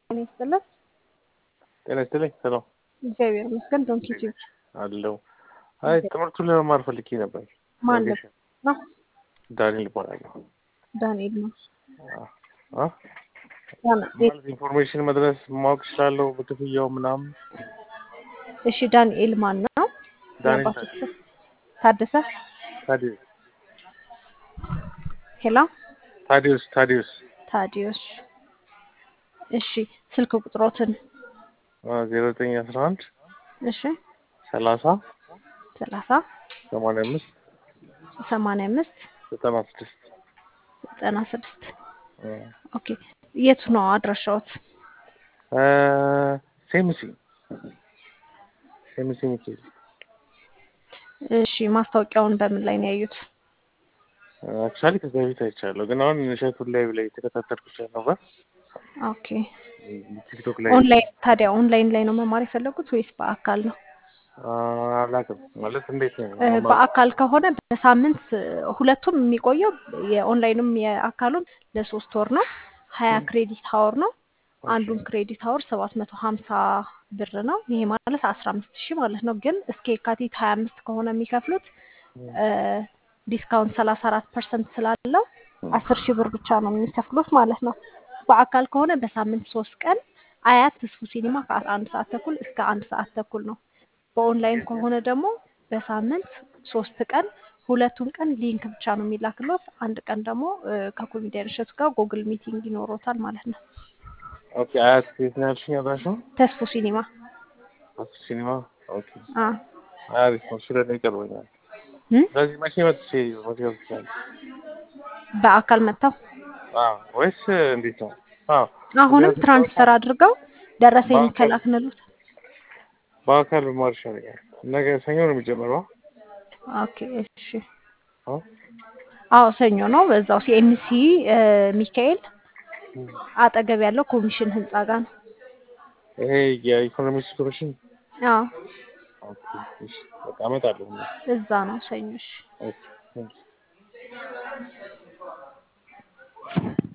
ጤና ይስጥልን። ጤና ይስጥልኝ። ሰላም እግዚአብሔር ይመስገን። ዶንኪ ቲዩብ አለው። አይ ትምህርቱን ለመማር ፈልጌ ነበር። ማን ነው? ዳንኤል እባላለሁ። ዳንኤል ነው። አ ማለት ኢንፎርሜሽን መድረስ ማወቅ እችላለሁ በክፍያው ምናምን። እሺ ዳንኤል ማን ነው? ዳንኤል የአባቶች ስም? ታደሰ ታዲዮስ ሄሎ ታዲዮስ ታዲዮስ ታዲዮስ። እሺ ስልክ ቁጥሮትን ዜሮ ዘጠኝ አስራ አንድ እሺ ሰላሳ ሰላሳ ሰማንያ አምስት ሰማንያ አምስት ዘጠና ስድስት ዘጠና ስድስት ኦኬ የቱ ነው አድራሻዎት? ሴምሲ ሴምሲ ሚካኤል እሺ ማስታወቂያውን በምን ላይ ነው ያዩት? አክቹዋሊ ከዛ በፊት አይቻለሁ፣ ግን አሁን እሸቱን ላይ ላይ የተከታተልኩት ነበር ኦኬ ቲክቶክ ላይ ኦንላይን ታዲያ ኦንላይን ላይ ነው መማር የፈለጉት ወይስ በአካል ነው? አላውቅም ማለት እንዴት ነው? እ በአካል ከሆነ በሳምንት ሁለቱም የሚቆየው የኦንላይኑም የአካሉም ለሶስት ወር ነው። ሀያ ክሬዲት ሀወር ነው። አንዱን ክሬዲት ሀወር ሰባት መቶ ሀምሳ ብር ነው። ይሄ ማለት አስራ አምስት ሺህ ማለት ነው። ግን እስከ የካቲት ሀያ አምስት ከሆነ የሚከፍሉት ዲስካውንት ሰላሳ አራት ፐርሰንት ስላለው አስር ሺህ ብር ብቻ ነው የሚከፍሉት ማለት ነው። በአካል ከሆነ በሳምንት ሶስት ቀን አያት ተስፉ ሲኒማ ከአስራ አንድ ሰዓት ተኩል እስከ አንድ ሰዓት ተኩል ነው። በኦንላይን ከሆነ ደግሞ በሳምንት ሶስት ቀን ሁለቱን ቀን ሊንክ ብቻ ነው የሚላክሎት። አንድ ቀን ደግሞ ከኮሚዲያን እሸቱ ጋር ጉግል ሚቲንግ ይኖሮታል ማለት ነው። ኦኬ አያት የት ነው ያልሽኝ? አድራሻው ተስፉ ሲኒማ አስ ሲኒማ። ኦኬ አ አሪፍ ነው። ስለ እኔ ይቀርበኛል። እም? ስለዚህ መቼ መጥቼ መግዛት ይችላል? በአካል መጥተው አዎ ወይስ እንዴት ነው? አዎ አሁንም ትራንስፈር አድርገው ደረሰኝ በአካል- ከላክንሉት። በአካል ብማር ይሻለኛል። ነገ ሰኞ ነው የሚጀምረው። ኦኬ እሺ። አዎ አዎ ሰኞ ነው። በዛው ሲኤምሲ ሚካኤል አጠገብ ያለው ኮሚሽን ህንጻ ጋር ነው። ይሄ የኢኮኖሚክስ ኮሚሽን አዎ ኦኬ። እሺ በቃ እመጣለሁ። እዛ ነው ሰኞ። እሺ ኦኬ ቴንክ ዩ